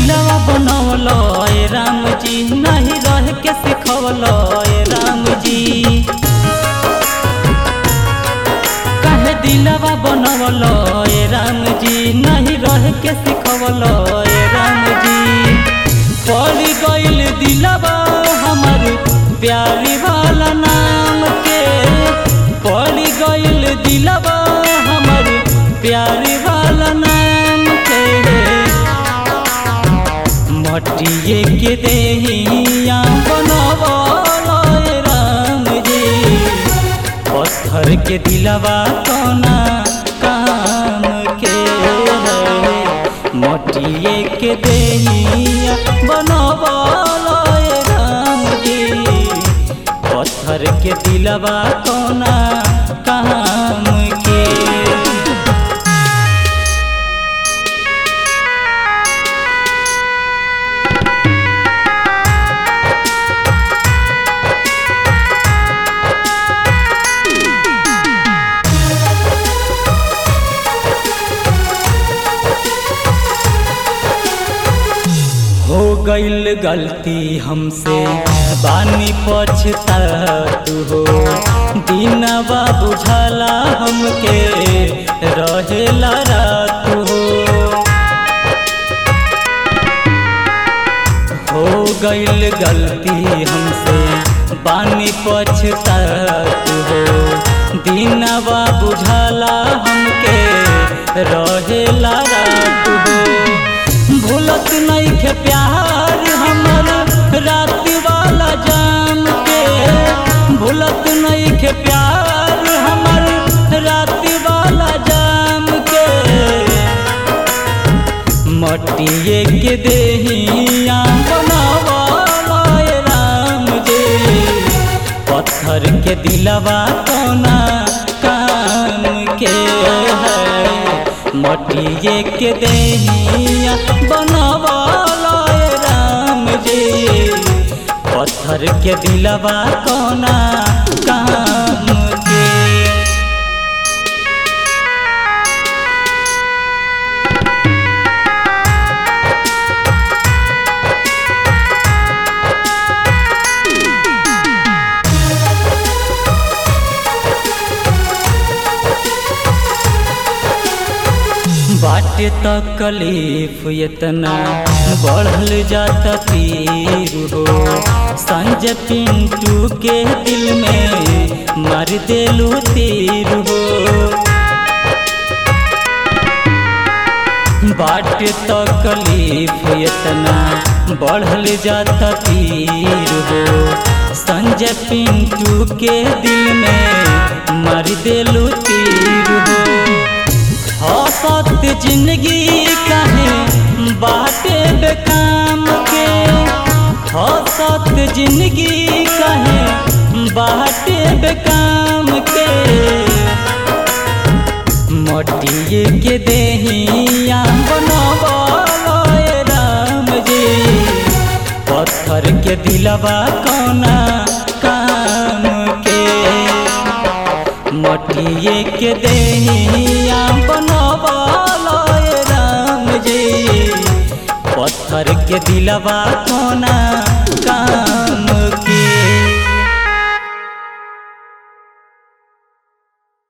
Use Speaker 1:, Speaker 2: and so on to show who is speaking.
Speaker 1: दिलवा बनवल ए राम जी नहीं रह के सिखवल ए राम जी काहे दिलवा बनवल ए राम जी नहीं रह के सिखवल ए राम जी पड़ गइल दिलवा हमर प्यारी वाला नाम के पड़ गइल दिलवा हमर प्यारी वाला नाम के मटिए के देहिया बनवल ए राम जी पत्थर के दिलवा कोना काम के है मटिए के देहिया बनवल ए राम जी पत्थर के दिलवा कोना काम के हो गइल गलती हमसे बानी पछतात हो दिनवा बुझाला हमके रहेला रात हो हो गइल गलती हमसे बानी पछतात हो दिनवा बुझाला हमके रहेला रात हो भूलत नहीं के प्यार हमर रात वाला जाम के भूलत नहीं के प्यार हमर रात वाला जाम के मटिए के देहिया बनावाला ए राम जी पत्थर के दिलवा कोना काम के है मटिए के देहिया बनवाला ए राम जी पत्थर के दिलवा कोना काम के बाटे तकलीफ इतना बढ़ल जाता पीर हो संजय पिंटू के दिल में मार देलू तीर हो बाटे तकलीफ इतना बढ़ल जाता पीर हो संजय पिंटू के दिल में मार देलू तीर हो हसत जिंदगी कहे बाटे बेकाम के हसत जिंदगी कहे बाटे बेकाम के मटिए के देहिया बनवल ए राम जी पत्थर के दिलवा कोना काम के मटिए के देहिया बनवल ए राम जी पत्थर के दिलवा कोना काम